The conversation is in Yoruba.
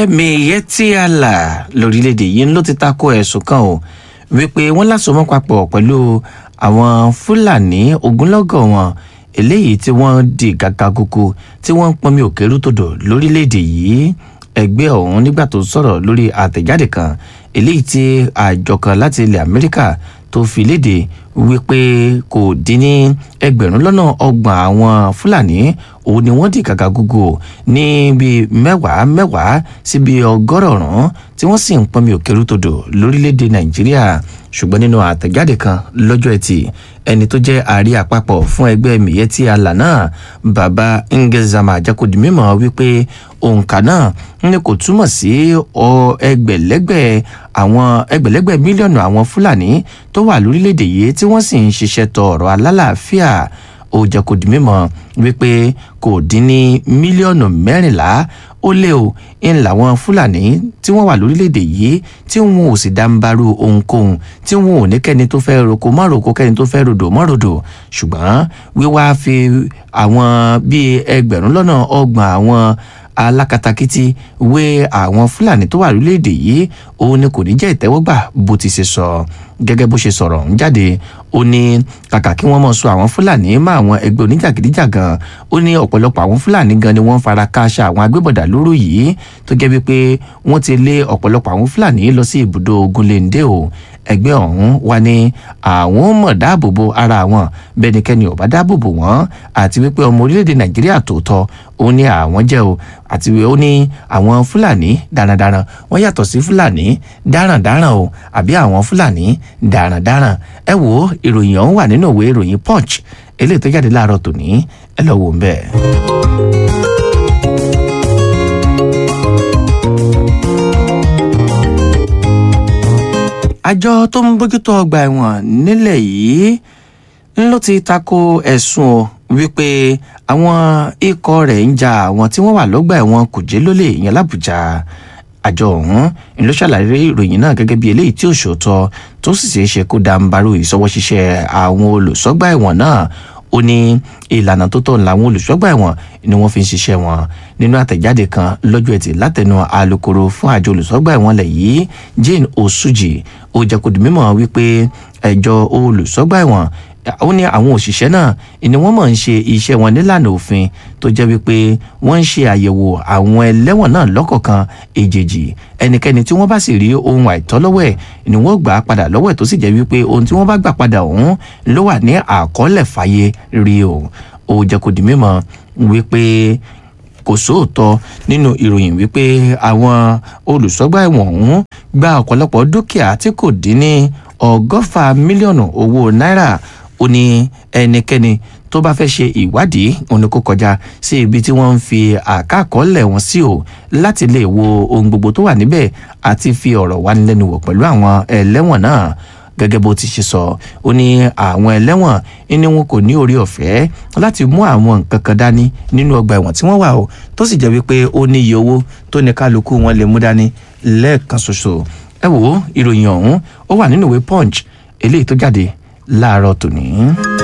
ẹgbẹ́ Miyetti Allah lórílẹ̀‐èdè yìí ló ti tako ẹ̀sùn kan o wípé wọ́n lásomọ́ papọ̀ pẹ̀lú àwọn Fúlàní ogunlọ́gọ̀ wọn eléyìí tí wọ́n di gàgà kúkú tí wọ́n ń pọnmi òkèrú tòdò lórílẹ̀‐èdè yìí ẹgbẹ́ ọ̀hún nígbà tó sọ̀rọ̀ lórí àtẹ̀jáde kan eléyìí tí àjọ kan láti ilẹ̀ Amẹ́ríkà tó fi léde wípé kò dín ní ẹgbẹ̀rún lọ́nà ọgbọ̀n àwọn Fúlàní òun ni wọ́n di gàgà gúgú ní bíi mẹ́wàá mẹ́wàá sí bíi ọgọ́rọ̀ọ̀rún tí wọ́n sì ń pọnmi òkèrú tòdò lórílẹ̀‐èdè Nàìjíríà ṣùgbọ́n nínú àtẹ̀jáde kan lọ́jọ́ ẹtì ẹni tó jẹ́ ààrẹ àpapọ̀ fún ẹgbẹ́ Miyetti Allah náà baba Ngezama àjẹkùdì mímọ́ wípé òǹkà náà ní kò túmọ̀ sí ẹgbẹ̀lẹ́gbẹ̀ àwọn ẹgbẹ̀lẹ́gbẹ̀ mílíọ̀nù àwọn Fúlàní tó wà lórílẹ̀‐èdè yìí tí wọ́n sì ń ṣiṣẹ́ tọ ọ̀rọ̀ alálàáfíà ó jẹ́ kó di mímọ̀ wípé kò dín ní mílíọ̀nù mẹ́rìnlá ó lé o ń làwọn fúlàní tí wọ́n wà lórílẹ̀‐èdè yìí tí wọn ò sì dáńbarú ohunkóhun tí wọn ò ní kẹ́ni tó fẹ́ roko mọ́ roko kẹ́ni tó fẹ́ rodò mọ́ rodò ṣùgbọ́n wíwá fi àwọn bíi ẹgbẹ̀rún lọ́nà ọgbọ̀n àwọn alákatakítí wé àwọn fúlàní tó wà lórílẹ̀‐èdè yìí òun ni kò ní jẹ́ ìtẹ́wọ́gbà bó ti ṣe sọ gẹ́gẹ́ bó ṣe sọ̀rọ̀ ń jáde ó ní kàkà kí wọ́n mọ̀ sọ àwọn fúlàní mọ́ àwọn ẹgbẹ́ oníjàgídíjàgan ó ní ọ̀pọ̀lọpọ̀ àwọn fúlàní gan ni wọ́n fara kááṣá àwọn agbébọ̀dà lóru yìí tó jẹ́ wípé wọ́n ti lé ọ̀pọ̀lọpọ̀ àwọn fúlàní lọ sí ibùdó ogunléndé o ẹgbẹ́ ọ̀hún wá ní àwọn mọ̀ dáàbòbò ara wọn bẹ́nikẹ́ni ò bá dáàbòbò wọn àti wípé ọmọ orílẹ̀-èdè nàìjíríà tòótọ́ ó ní àwọn jẹ́ o àti ó ní àwọn fúlàní darandaran wọ́n yàtọ̀ sí fúlàní darandaran o àbí àwọn fúlàní darandaran ẹ wo ìròyìn ọ̀hún wà nínú ìwé ìròyìn punch eléyìí tó jáde láàárọ̀ tòní ẹ lọ wò ń bẹ́ẹ̀. àjọ tó ń bójútó ọgbà ẹ̀wọ̀n nílẹ̀ yìí ló ti tako ẹ̀sùn wípé àwọn ikọ̀ rẹ̀ ń ja àwọn tí wọ́n wà lọ́gbà ẹ̀wọ̀n kùjé lólè yẹn lábùjá àjọ ọ̀hún ló ṣàlàyé ìròyìn náà gẹ́gẹ́ bí eléyìí tí ò ṣòótọ́ tó sì ṣeé ṣe kó dàǹbarú ìṣọwọ́ ṣiṣẹ́ àwọn olùṣọ́gbà ẹ̀wọ̀n náà ó ní ìlànà tó tọ́ làwọn olùṣọ́gbà ẹ̀wọ̀n ni wọ́n fi ń ṣiṣẹ́ wọn nínú àtẹ̀jáde kan lọ́jọ́ ẹtì látẹnu alukoro fún àjọ olùṣọ́gbà ẹ̀wọ̀n lẹ̀ yìí Jane Osuji ó jẹ́ kó di mímọ̀ wípé ẹjọ́ olùṣọ́gbà ẹ̀wọ̀n ó ní àwọn òṣìṣẹ́ náà ni wọ́n mọ̀ ń ṣe iṣẹ́ wọn nílànà òfin tó jẹ́ wípé wọ́n ń ṣe àyẹ̀wò àwọn ẹlẹ́wọ̀n náà lọ́kọ̀ọ̀kan èjèèjì ẹnikẹ́ni tí wọ́n bá sì rí ohun àìtọ́ lọ́wọ́ ẹ̀ ni wọ́n gbà á padà lọ́wọ́ ẹ̀ tó sì jẹ́ wípé ohun tí wọ́n bá gbà padà ọ̀hún ló wà ní àkọọ́lẹ̀ fàyè rí o ó jẹ́ kó di mímọ̀ wípé kò sóòótọ́ nínú ìròyìn wípé àwọn olùṣọ́gbà ẹ̀wọ̀n ọ̀hún gba ọ̀pọ̀lọpọ̀ dúkìá tí kò dín ní ọgọ́fà mílíọ̀nù owó náírà ó ní ẹnikẹ́ni tó bá fẹ́ ṣe ìwádìí òun ni kó kọjá sí ibi tí wọ́n ń fi àkàkọ́lẹ̀ wọn sí o láti lè wo ohun gbogbo tó wà níbẹ̀ àti fi ọ̀rọ̀ wánilẹ́nuwò pẹ̀lú àwọn ẹlẹ́wọ̀n náà gẹ́gẹ́ bó ti ṣe sọ ó ní àwọn ẹlẹ́wọ̀n ní wọn kò ní orí ọ̀fẹ́ láti mú àwọn nǹkan kan dání nínú ọgbà ẹ̀wọ̀n tí wọ́n wà o tó sì jẹ́ wípé ó ní iye owó tó ní kálukú wọn lè mú dání lẹ́ẹ̀kan ṣoṣo ẹ wò ó ìròyìn ọ̀hún ó wà nínú ìwé punch eléyìí tó jáde láàárọ̀ tòní.